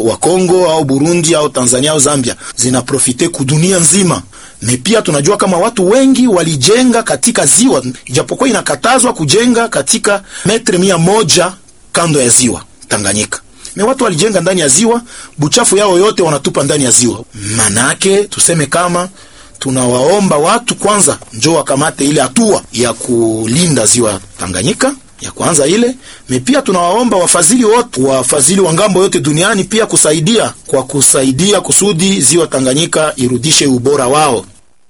wa Kongo au Burundi au Tanzania au Zambia zinaprofite kudunia nzima. Me pia tunajua kama watu wengi walijenga katika ziwa, ijapokuwa inakatazwa kujenga katika metre mia moja kando ya ziwa Tanganyika. Me watu walijenga ndani ya ziwa, buchafu yao yote wanatupa ndani ya ziwa. Manake tuseme kama tunawaomba watu kwanza njoo wakamate ile hatua ya kulinda ziwa Tanganyika ya kwanza ile me, pia tunawaomba wafadhili wote, wafadhili wa ngambo yote duniani pia kusaidia kwa kusaidia kusudi ziwa Tanganyika irudishe ubora wao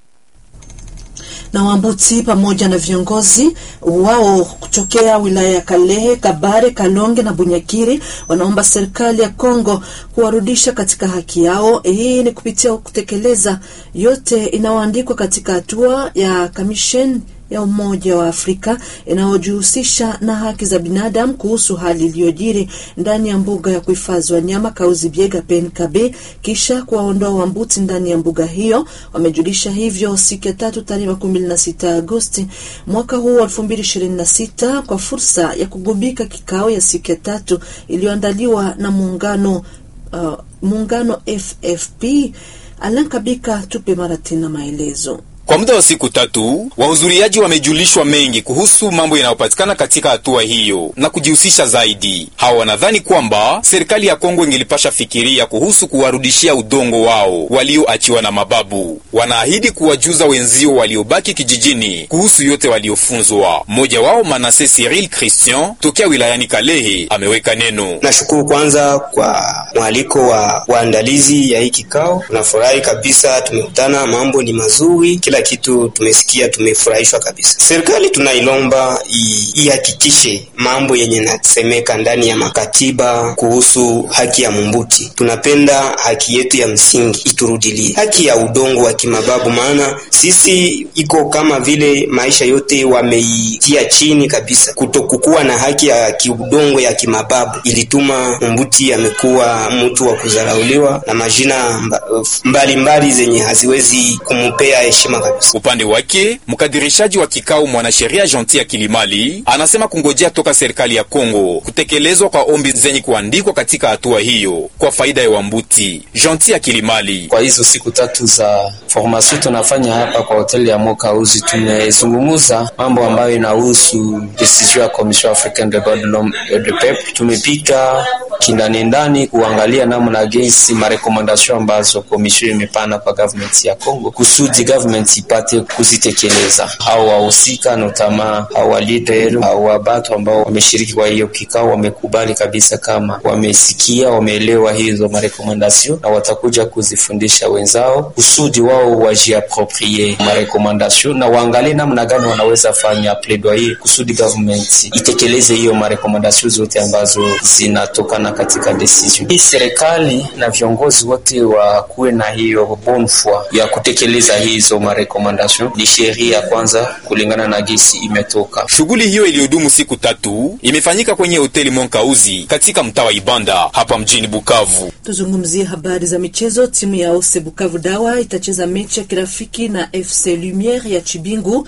na Wambuti pamoja na viongozi wao kutokea wilaya ya Kalehe, Kabare, Kalonge na Bunyakiri wanaomba serikali ya Kongo kuwarudisha katika haki yao. Hii ni kupitia kutekeleza yote inayoandikwa katika hatua ya kamisheni ya Umoja wa Afrika inayojihusisha na haki za binadamu kuhusu hali iliyojiri ndani ya mbuga ya kuhifadhi wanyama Kauzi Biega PNKB kisha kuwaondoa Wambuti ndani ya mbuga hiyo. Wamejulisha hivyo siku ya tatu tarehe makumi mbili na sita Agosti mwaka huu wa elfu mbili ishirini na sita kwa fursa ya kugubika kikao ya siku ya tatu iliyoandaliwa na muungano uh, muungano FFP. Alan Kabika tupe mara tena maelezo. Kwa muda wa siku tatu wahudhuriaji wamejulishwa mengi kuhusu mambo yanayopatikana katika hatua hiyo na kujihusisha zaidi. Hawa wanadhani kwamba serikali ya Kongo ingelipasha fikiria kuhusu kuwarudishia udongo wao walioachiwa na mababu. Wanaahidi kuwajuza wenzio waliobaki kijijini kuhusu yote waliofunzwa. Mmoja wao Manase Cyril Christian tokea wilayani Kalehe ameweka neno. Nashukuru kwanza kwa mwaliko wa waandalizi ya hii kikao. Tunafurahi kabisa, tumekutana, mambo ni mazuri kila kitu tumesikia, tumefurahishwa kabisa. Serikali tunailomba ihakikishe mambo yenye nasemeka ndani ya makatiba kuhusu haki ya mumbuti. Tunapenda haki yetu ya msingi iturudilie, haki ya udongo wa kimababu, maana sisi iko kama vile maisha yote wameitia chini kabisa. Kutokukuwa na haki ya kiudongo ya kimababu ilituma mumbuti amekuwa mtu wa kudharauliwa na majina mbalimbali mbali zenye haziwezi kumpea heshima kabisa. Upande wake mkadirishaji wa kikao mwanasheria Gentil Kilimali anasema kungojea toka serikali ya Kongo kutekelezwa kwa ombi zenye kuandikwa katika hatua hiyo kwa faida ya Wambuti. Gentil Kilimali: kwa hizo siku tatu za formation tunafanya hapa kwa hoteli ya Mokauzi, tumezungumuza mambo ambayo inahusu decision ya Commission Africaine des Droits de l'Homme et du Peuple. Tumepika kindani ndani kuangalia namna gesi marekomandasyon ambazo komisio imepana kwa government ya Kongo kusudi government ipate kuzitekeleza. Hao wahusika notama hao wa leader hao wabatu ambao wameshiriki kwa hiyo kikao wamekubali kabisa kama wamesikia, wameelewa hizo marekomandasyon na watakuja kuzifundisha wenzao kusudi wao wajiaproprie marekomandasyon na waangalie namna gani wanaweza fanya plaidoyer kusudi government itekeleze hiyo marekomandasyon zote ambazo zinatokana katika decision hii. Serikali na viongozi wote wakuwe na hiyo bonne foi ya kutekeleza hizo marekomandasyon. Ni sheria ya kwanza kulingana na gesi imetoka. Shughuli hiyo iliyodumu siku tatu imefanyika kwenye hoteli Monkauzi katika mtaa wa Ibanda hapa mjini Bukavu. Tuzungumzie habari za michezo. Timu ya Ose Bukavu Dawa itacheza mechi ya kirafiki na FC Lumiere ya Chibingu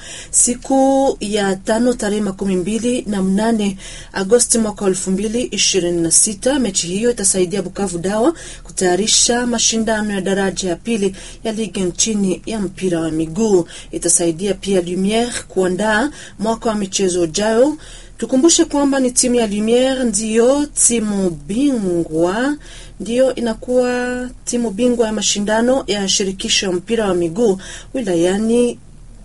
siku ya tano tarehe makumi mbili na mnane Agosti mwaka elfu mbili ishirini na sita. Mechi hiyo itasaidia Bukavu Dawa kutayarisha mashindano ya daraja ya pili ya ligi nchini ya mpira wa miguu. Itasaidia pia Lumiere kuandaa mwaka wa michezo ujayo. Tukumbushe kwamba ni timu ya Lumiere ndiyo timu bingwa ndiyo inakuwa timu bingwa ya mashindano ya shirikisho ya mpira wa miguu wilayani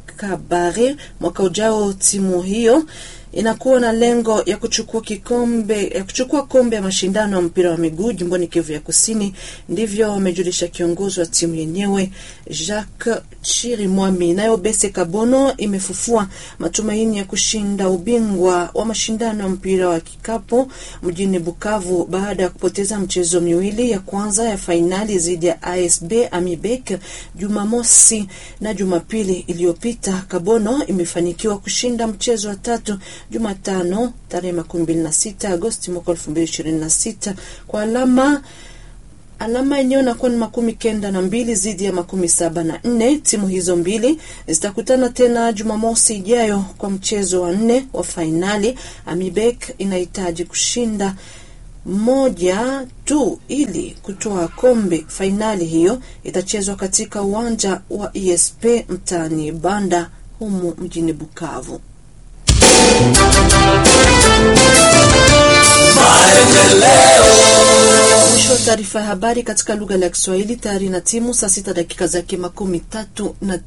Kabare. Mwaka ujao timu hiyo inakuwa na lengo ya kuchukua kikombe ya kuchukua kombe ya mashindano ya mpira wa miguu jimboni Kivu ya Kusini. Ndivyo wamejulisha kiongozi wa timu yenyewe Jacques Chirimwami. Nayo Bese Kabono imefufua matumaini ya kushinda ubingwa wa mashindano ya mpira wa kikapu mjini Bukavu baada ya kupoteza mchezo miwili ya kwanza ya fainali dhidi ya ASB Amibek Jumamosi na Jumapili iliyopita. Kabono imefanikiwa kushinda mchezo wa tatu Jumatano tarehe makumi mbili na sita Agosti mwaka elfu mbili ishirini na sita kwa alama alama yenyewe inakuwa ni makumi kenda na mbili dhidi ya makumi saba na nne. Timu hizo mbili zitakutana tena Jumamosi ijayo kwa mchezo wa nne wa fainali. Amibek inahitaji kushinda moja tu ili kutoa kombe. Fainali hiyo itachezwa katika uwanja wa ESP mtaani Banda humu mjini Bukavu. Mwisho wa taarifa ya habari katika lugha la Kiswahili tayari na timu saa sita dakika zake makumi tatu na